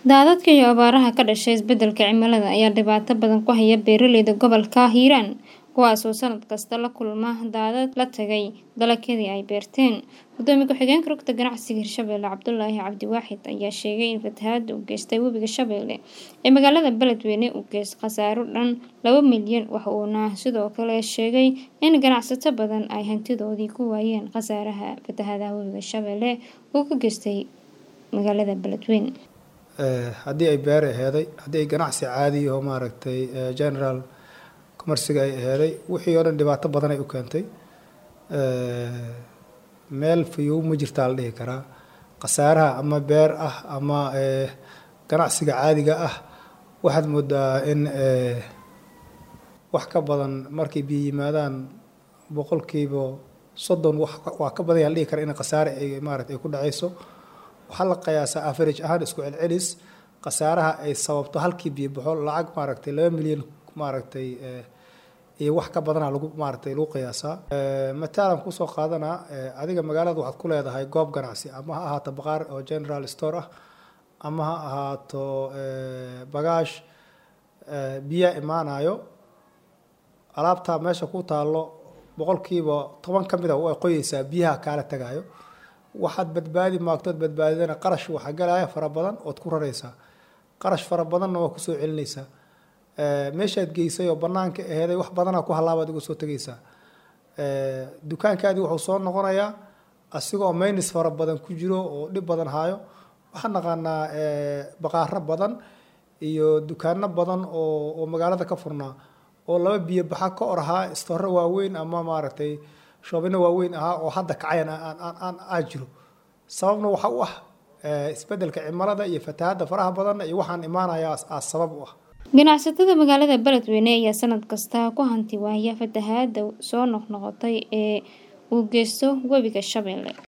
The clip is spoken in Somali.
Daadadka iyo abaaraha ka dhashay isbeddelka cimilada ayaa dhibaato badan ku haya beeraleyda gobolka Hiiraan, kuwaas oo sanad kasta la kulma daadad la tagay dalagyadii ay beerteen. Gudoomiye ku-xigeenka Rugta Ganacsiga Hirshabelle Cabdulaahi Cabdi Waaxid ayaa sheegay in fatahaadda uu geystay Webiga Shabeelle ee magaalada Beledweyne uu geystay khasaaro dhan laba milyan waxa uuna sidoo kale sheegay in ganacsato badan ay hantidoodii ku waayeen khasaaraha fatahaadda Webiga Shabeelle uu ka geystay magaalada Beledweyne. haddii ay beer aheeday haddii ay ganacsi caadi oo maaragtay general commerciga ay aheeday wixii oo dhan dhibaato badan ay u keentay meel fayow ma jirtaa la dhihi karaa khasaaraha ama beer ah ama ganacsiga caadiga ah waxaad moodaa in wax ka badan markay biyo yimaadaan boqolkiiba soddon wax waa ka badan yaa la dhihi karaa in khasaare ay maaragtay ay ku dhacayso waxaa la qiyaasaa average ahaan isku celcelis khasaaraha ay sababto halkii biyo baxo lacag maaragtay laba milyan maaragtay iyo wax ka badana lagu maaragtay lagu qiyaasaa mataalan kusoo qaadanaa adiga magaalada waxaad ku leedahay goob ganacsi ama ha ahaato baqaar oo general store ah ama ha ahaato bagaash biyaa imaanayo alaabtaa meesha ku taallo boqolkiiba toban ka mid a way qoyeysaa biyaha kaala tagayo waxaad badbaadi maagtood badbaadidana qarash waxaa galaya fara badan ood ku raraysaa qarash fara badanna waa kusoo celinaysaa meeshaad geysay oo banaanka aheeday wax badanaa ku halaabaad uga soo tegaysaa dukaankaadii wuxuu soo noqonayaa asigoo maynis fara badan ku jiro oo dhib badan haayo waxaan naqaanaa baqaaro badan iyo dukaano badan oo oo magaalada ka furnaa oo laba biyo baxa ka or ahaa istoore waaweyn ama maaragtay shoobino waaweyn ahaa oo hadda kacayan aan aa jiro sababna waxa u ah isbeddelka cimilada iyo fatahaadda faraha badan iyo waxaan imaanaya aa sabab u ah ganacsatada magaalada beledweyne ayaa sanad kasta ku hanti waaya fatahaadda soo noqnoqotay ee uu geysto webiga shabeelle